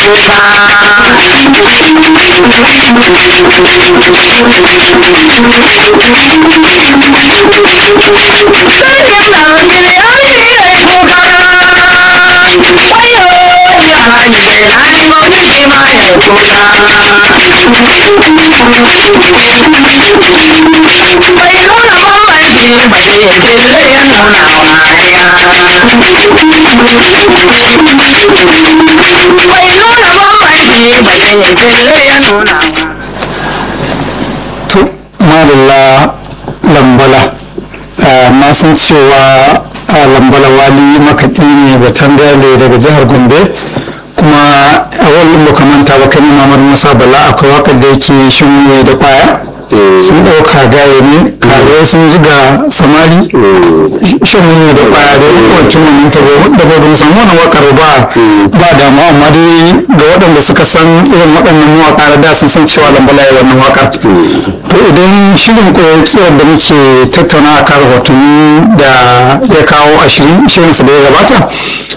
to madalla lambala na san cewa a lambala wali makaɗi ne batan gale daga jihar gombe kuma a wallon baka manta ba kan mamar musa bala akwai wakar da yake shin da kwaya sun ɗauka gaye ne kare sun ziga samari shan ne da kwaya da wancan wannan tabo da ba don samu wannan wakar ba ba damuwa amma dai ga waɗanda suka san irin waɗannan mawaka da sun san cewa lambala ya wannan wakar to idan shirin koyarwar da muke tattauna a kan rahotanni da ya kawo ashirin shirinsa da ya gabata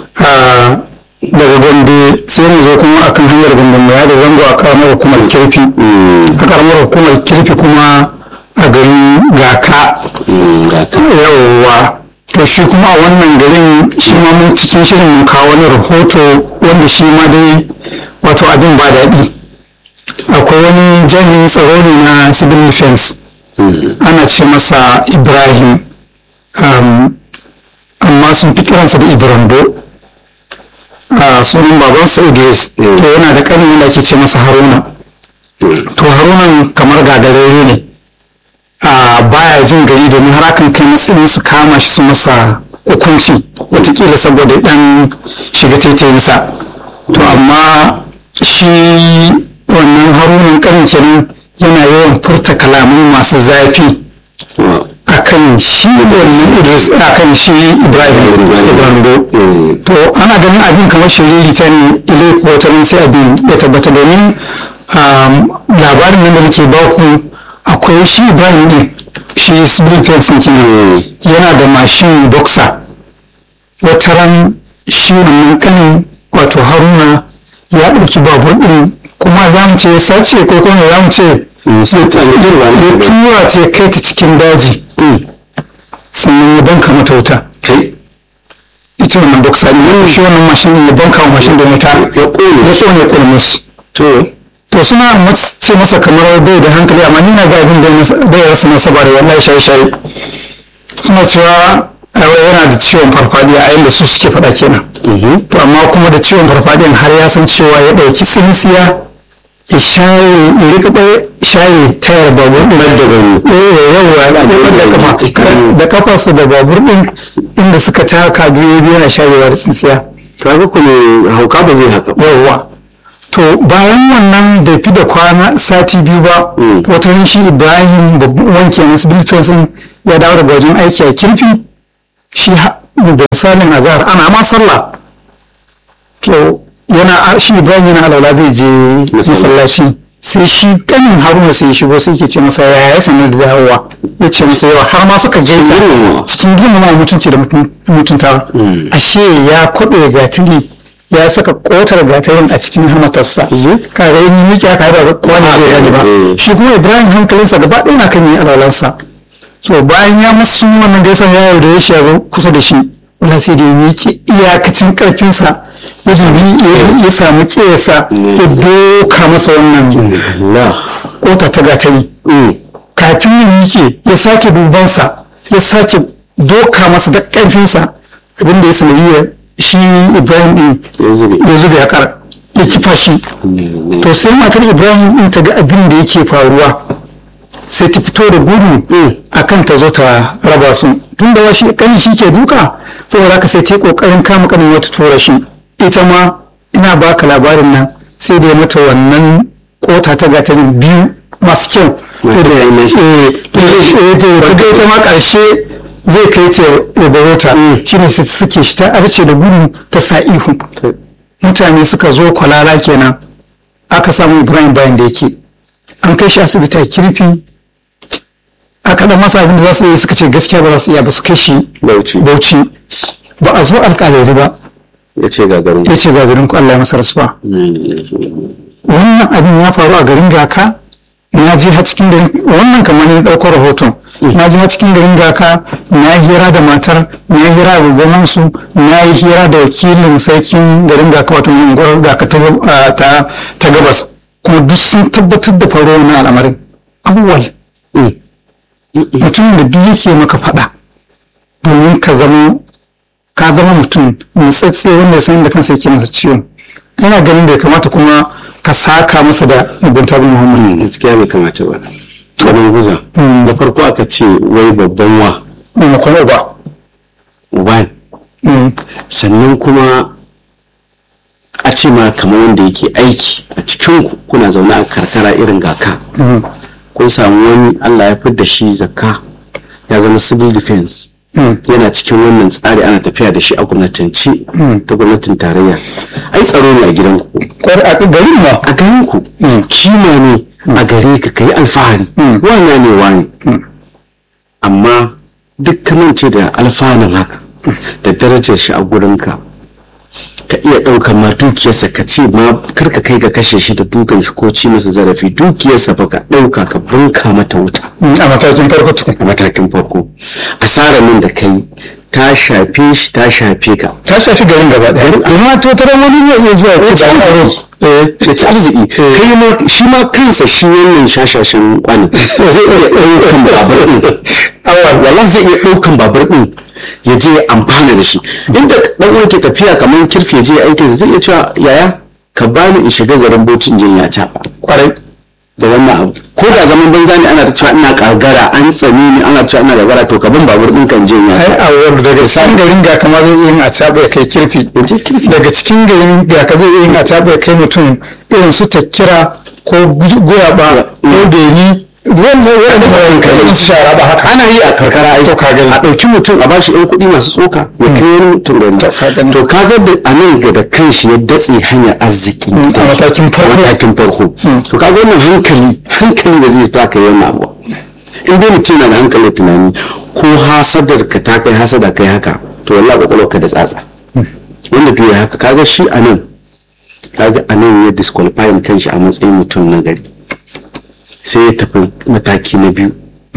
daga gombe sai mu zo kuma akan hanyar gombe mu da zango a karamar hukumar kirfi a karamar hukumar kirfi kuma a garin gaka yawwa to shi kuma a wannan garin shi ma mun cikin shirin mun kawo wani rahoto wanda shi ma dai wato abin ba daɗi akwai wani jami'in tsaro ne na civil defense ana ce masa ibrahim amma sun fi kiransa da ibrando a sunan babansa idris to yana da ƙanin wanda ake ce masa haruna to harunan kamar gagarare ne a baya jin gari domin har akan kai matsayin su kama shi su masa hukunci watakila saboda dan shiga taitayinsa to amma shi wannan harunan karin kenan yana yawan furta kalamai masu zafi akan shi wannan idris akan shi ibrahim ibrahim to ana ganin abin kamar shiriri ta ne ilai ko wata sai abin ya tabbata domin labarin nan da nake baku akwai shi ibrahim din shi civil defense kenan yana da mashin boxer wata ran shi wannan kanin wato haruna ya ɗauki babur ɗin kuma za mu ce ya sace ko kuma za mu ce ya tura ta kai ta cikin daji sannan ya banka mata wuta kai ita wannan boxer ɗin ya shi wannan mashin ɗin ya banka wa mashin da wuta ya ƙone ya ƙone kulmus to to suna ce masa kamar bai da hankali amma ni na ga abin da bai rasa nasaba da wallahi shaye-shaye suna cewa yana da ciwon farfadiya a yadda su suke faɗa kenan to amma kuma da ciwon farfadiyan har ya san cewa ya ɗauki tsintsiya ya shaye ya rika bai shaye tayar babur ɗin da gani yawa ya da kafa da kafarsa da babur ɗin inda suka taka biyu biyu yana shayewa da tsintsiya kaga ku ne hauka ba zai haka yawa to bayan wannan bai fi da kwana sati biyu ba wata ran shi ibrahim babban wanke masu bilfensin ya dawo daga wajen aiki a kirfi shi da misalin azhar ana ma sallah to yana shi ibrahim yana alwala zai je masallaci sai shi kanin haruna sai ya shigo sai ke ce masa ya ya sanar da dawowa ya ce masa yawa har ma suka gaisa cikin girmama mutunci da mutunta ashe ya kwaɓe gatari ya saka kotar gatarin a cikin hamatarsa kaga yin miki aka ba kowa ne zai gani ba shi kuma ibrahim hankalinsa gaba ɗaya na kan yi alwalansa so bayan ya masu sun wannan gaisan ya yaudare shi ya zo kusa da shi wala sai da ya miƙe iyakacin ƙarfinsa ya zubi ya samu ƙesa ya doka masa wannan kota ta gatari kafin ya miƙe ya sake dubansa ya sake doka masa da ƙarfinsa abinda ya sanadiyar shi ibrahim din ya zube a kar ya kifa shi to sai matar ibrahim din ta ga abin da yake faruwa sai ta fito da gudu a kan ta zo ta raba su tun da washi kan shi ke duka saboda haka sai ta yi kokarin kama kanin wata tura shi ita ma ina baka labarin nan sai da ya mata wannan kota ta gatarin biyu masu kyau ta ga ita ma karshe zai kai ta ya baro ta shine sai suke shi ta arce da gudu ta sa ihu mutane suka zo kwalala kenan aka samu ibrahim bayan da yake an kai shi asibiti a kirfi aka da masa abin da za su yi suka ce gaskiya ba za su iya ba su kai shi bauchi ba a zo alƙalari ba ya ce gagarin ya ce ga garin ku Allah ya masa rasuwa wannan abin ya faru a garin gaka na je ha cikin garin wannan kamar ne ɗauko rahoton na je ha cikin garin gaka na yi hira da matar na yi hira da gwamnan su na yi hira da wakilin sarkin garin gaka wato unguwar gaka ta ah, ta ta gabas kuma duk sun tabbatar da faruwar wannan al'amarin awwal mutum da duk yake maka faɗa domin ka zama ka zama mutum nutsatse wanda ya san da kansa yake masa ciwon ina ganin bai kamata kuma ka saka masa da mugunta bin muhammad gaskiya bai kamata ba tsoron guza da farko aka ce wai babban wa maimakon uba uba ne. Mm. sannan kuma a ce ma kamar wanda yake aiki a cikin ku kuna zaune a karkara irin gaka kun samu wani allah ya fidda shi zakka ya zama civil defense yana cikin wannan tsari ana tafiya da shi a gwamnatance ta gwamnatin tarayya ai tsaro ne a gidanku Kwar- a garin ma a garin ku kima ne a gare ka kai alfahari wana ne wani amma duk kamance da alfahanin haka da darajar shi a gurinka ka iya ɗaukar ma dukiyarsa ka ce ma kar ka kai ga kashe shi da dukan shi ko ci masa zarafi dukiyarsa fa ka ɗauka ka bunka mata wuta Mm, a matakin farko tukun a matakin farko asarar nan da kai ta shafe shi ta shafe ka ta shafi garin gaba ɗaya domin to tare wani zai iya zuwa ya ce ba tsaro ya ci arziki kai ma shi ma kansa shi wannan shashashin kwani zai iya ɗaukan babur ɗin awa wala zai iya ɗaukan babur ɗin ya je ya amfana da shi inda ɗan uwan ke tafiya kamar kirfi ya je ya aikinsa zai iya cewa yaya ka bani in shiga garin bocin jin ya caɓa kwarai da wannan abu ko da zaman banza ne ana cewa ina kagara an tsani ni ana cewa ina kagara to ka ban babur ɗin kan jin ya ai caɓa a wani daga cikin garin ga kamar zai iya yin a caɓa ya kai kirfi ya je kirfi daga cikin garin ga ka zai iya yin a caɓa ya kai mutum irin su takkira ko guyaba ko beni wannan wanda ba ka ji su shara ba haka ana yi a karkara ai To ka gani. a ɗauki mutum a bashi yan kuɗi masu tsoka ya kai wani mutum gari To ka gani. to ka ga da a nan ga da kanshi ya datse hanyar arziki a matakin farko. a matakin farko to ka ga wannan hankali hankali da zai sa kai wannan abu in dai mutum yana da hankali tunani ko hasadar ka ta kai hasada kai haka to wallahi kwakwalwar ka da tsatsa wanda to ya haka kaga shi a nan kaga a nan ya disqualifying kanshi a matsayin mutum na gari sai ya tafi mataki na biyu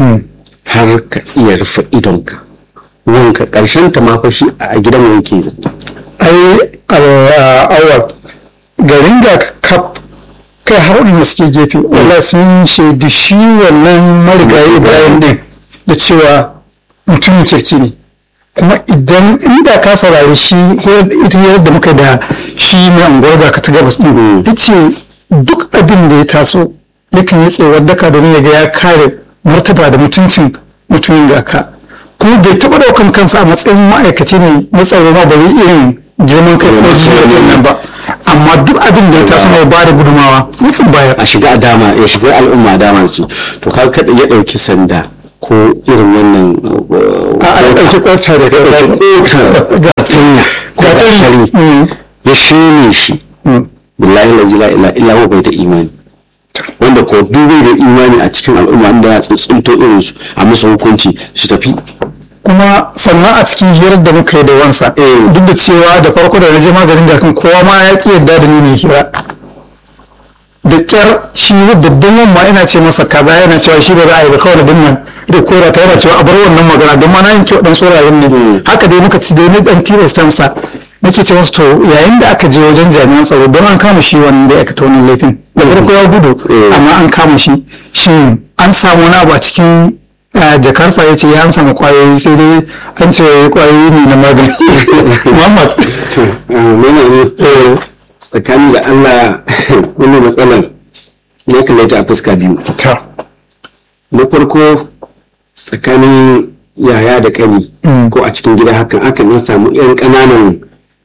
har ka iya rufe idonka wanka karshen ta ma fa shi a gidan wanke zai ai awar garin da kaf kai har waɗanda suke gefe wala sun shaidu shi wannan marigayi ibrahim din da cewa mutumin kirki ne kuma idan inda ka saurari shi ita yadda muka da shi mai unguwar da ka ta gabas din ya ce duk abin da ya taso yakan yi tsewar daka domin ya ga ya kare martaba da mutuncin mutumin gaka kuma bai taɓa ɗaukan kansa a matsayin ma'aikaci ne na tsaro ma bari irin girman kai ko jiya nan ba amma duk abin da ya taso mai ba da gudumawa yakan bayar a shiga a dama ya shiga al'umma a dama su to ka kada ya dauki sanda ko irin wannan a a ɗauki kwarta da kotar gatanya ko gatari ya shine shi billahi la zila ila illa huwa bai da imani wanda ko dubai da imani a cikin al'umma inda ya tsuntsunto irin su a musu hukunci su tafi kuma sannan a cikin hirar da muka yi da wansa duk da cewa da farko da rage maganin gakan kowa ma ya ki yadda da ni mai hira da kyar shi babban yamma ina ce masa kaza yana cewa shi ba za a yi ba kawai da dinnan da kora ta yana cewa a bar wannan magana don ma na yanke waɗansu tsorayen ne haka dai muka ci da ni dan tilasta masa nake ce masa to yayin da aka je wajen jami'an tsaro don an kama shi wani da aka wani laifin da farko ya gudu amma an kama shi shin an samu wani abu a cikin jakarsa ya ce ya an samu kwayoyi sai dai an ce kwayoyi ne na magani muhammad tsakani da allah wani matsalar ya kallaita a fuska biyu na farko tsakanin yaya da kani ko a cikin gida hakan akan yi samu yan ƙananan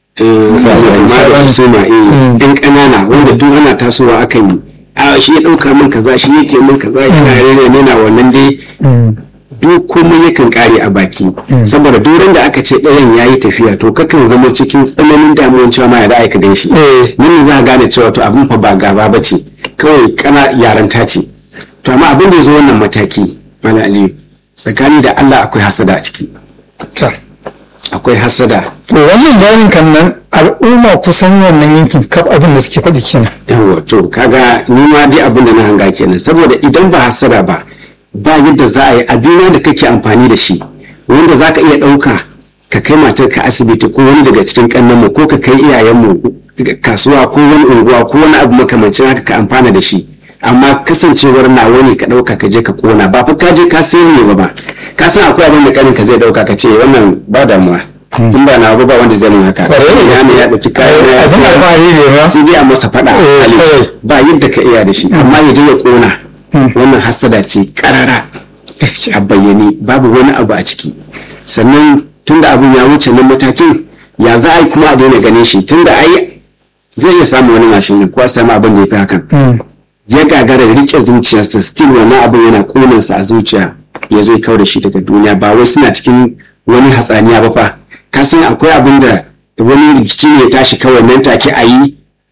suna yan ƙanana wanda duk ana tasowa akan yi a shi ya ɗauka min kaza shi yake min kaza yana rere nuna wannan dai duk komai yakan kare a baki saboda duran da aka ce ɗayan ya yi tafiya to kakan zama cikin tsananin damuwan cewa ma ya da aika gan shi nan za a gane cewa to abin fa ba gaba ba ce kawai kana yaranta ce to amma abin da ya zo wannan mataki mana aliyu tsakani da allah akwai hasada a ciki akwai hasada to wannan bayanin kan nan al'umma kusan wannan yankin kaf abin da suke faɗi kenan yawa to kaga ni ma dai abin da na hanga kenan saboda idan ba hasada ba ba yadda za a yi abina da kake amfani da shi wanda za ka iya ɗauka ka kai matar ka asibiti ko wani daga cikin ƙannenmu ko ka kai iyayenmu kasuwa ko wani unguwa ko wani abu makamancin haka ka amfana da shi amma kasancewar na wani ka ɗauka ka je ka kona ba fa ka je ka sayar ne ba ba ka san akwai abin da kanin ka zai ɗauka ka ce wannan ba damuwa in ba na ba wanda zai mun haka Kwarai da ya ne ya ɗauki kayan ya abin sayar. alfahari ne ba sai dai a masa faɗa Eh, Ali. kawai. ba yadda ka iya da shi amma ya je ya kona wannan hasada ce karara a bayyane babu wani abu a ciki sannan tunda abin ya wuce nan matakin ya za a yi kuma a daina ganin shi tunda ai zai iya samun wani mashin ne ko a samu abin da ya fi hakan ya gagara rike zuciyarsa still wannan abin yana konansa a zuciya ya zai kau da shi daga duniya ba wai suna cikin wani hatsaniya ba fa ka san akwai abin da wani rikici ne ya tashi kawai nan take a yi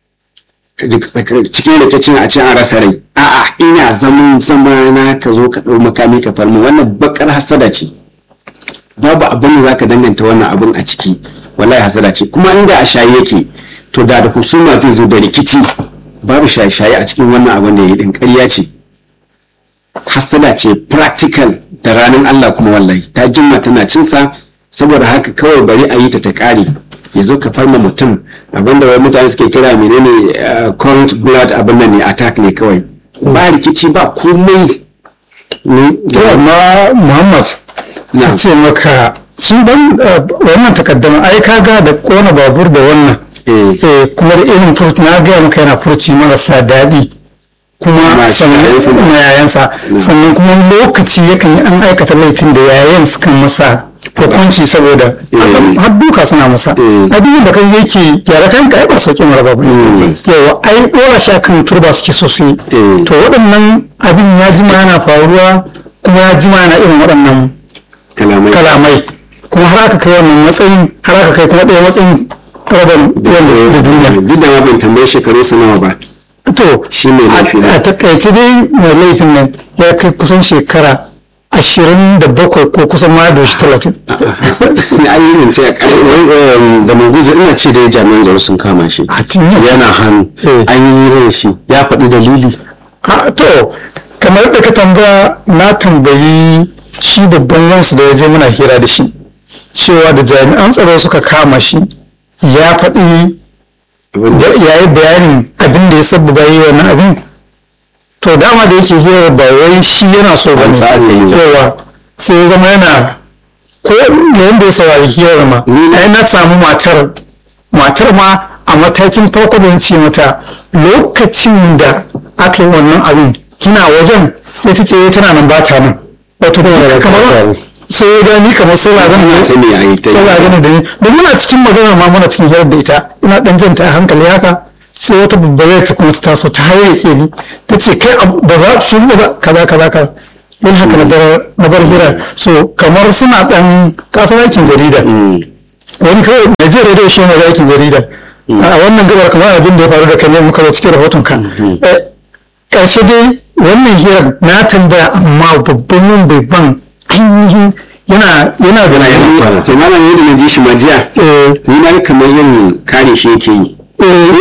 cikin rikicin a ce an rasa rai a'a ina zaman zamana ka zo ka ɗau makami ka farmu wannan bakar hasada ce babu abin da zaka danganta wannan abin a ciki wallahi hasada ce kuma inda a shayi yake to da da husuma zai zo da rikici babu shaye-shaye a cikin wannan abin da ya yi din ƙarya ce hasada ce practical da ranar Allah kuma wallahi ta jimma tana cinsa saboda haka kawai bari a yi ta ta ƙare ya zo ka farma mutum abinda wai mutane suke kira menene uh, cold blood abin nan ne attack ne kawai ba rikici ba komai ne to amma muhammad Na. a ce maka sun ban wannan takaddama ai kaga da kona babur da wannan eh eh, kuma da irin furci na gaya maka yana furci marasa daɗi kuma Ma shi yayansa sannan ne. ma yayansa sannan kuma lokaci yakan yi an aikata laifin da yayan sukan masa hukunci saboda Eh. har duka suna masa Eh. abin da kai yake gyara kanka ai ba sauƙi mara babu ne Yes. yawa ai ɗora shi akan turba suke so su yi Eh. to waɗannan abin ya jima yana faruwa kuma ya jima yana irin waɗannan kalamai kalamai kuma har aka kai wannan matsayin har aka kai kuma ɗaya matsayin rabon yadda da duniya duk da ma ban tambaye shekaru su nawa ba to Shi mai laifi ne. a takaice dai mai laifin nan ya kai kusan shekara ashirin da bakwai ko kusan ma da shi talatin ni an yi zance a ƙasa wai, um, da maguza ina ce da jami'an tsaro sun kama shi a tun yau. yana hannu Eh. an yi ran shi ya faɗi dalili a to kamar da ka tambaya na tambayi shi babban wansu da ya je muna hira da shi cewa da jami'an tsaro suka kama shi ya faɗi abin da ya yi bayanin abin da ya sabbaba yi wannan abin to dama da yake hira ba wai shi yana so ba An tsara yi. yawa sai ya zama yana ko da yanda ya saurari hirar ma Ni na- ai na samu matar matar ma a matakin farko da ce mata lokacin da aka yi wannan abin kina wajen sai ta ce tana nan ba ta nan wato kamar sai ya gani kamar sai ba Ana ta ne a yi ta yi. sai ba gani da ni da muna cikin magana ma muna cikin hirar da ita ina dan janta a hankali haka sai wata babbar ta kuma ta taso ta hayyake ni ta ce kai abu- ba za su ba za kaza kaza kaza yin haka na bar na bar hirar so kamar suna dan kasan aikin jarida wani kawai Najeriya da shi mai aikin jarida a wannan gabar kamar abin da ya faru da kai ne muka zo cikin rahoton ka Eh, ƙarshe dai wannan hirar na tambaya amma babban mun bai ban ainihin yana yana da yana to malam yadda na ji shi ma jiya eh ni na kamar yin kare shi yake yi eh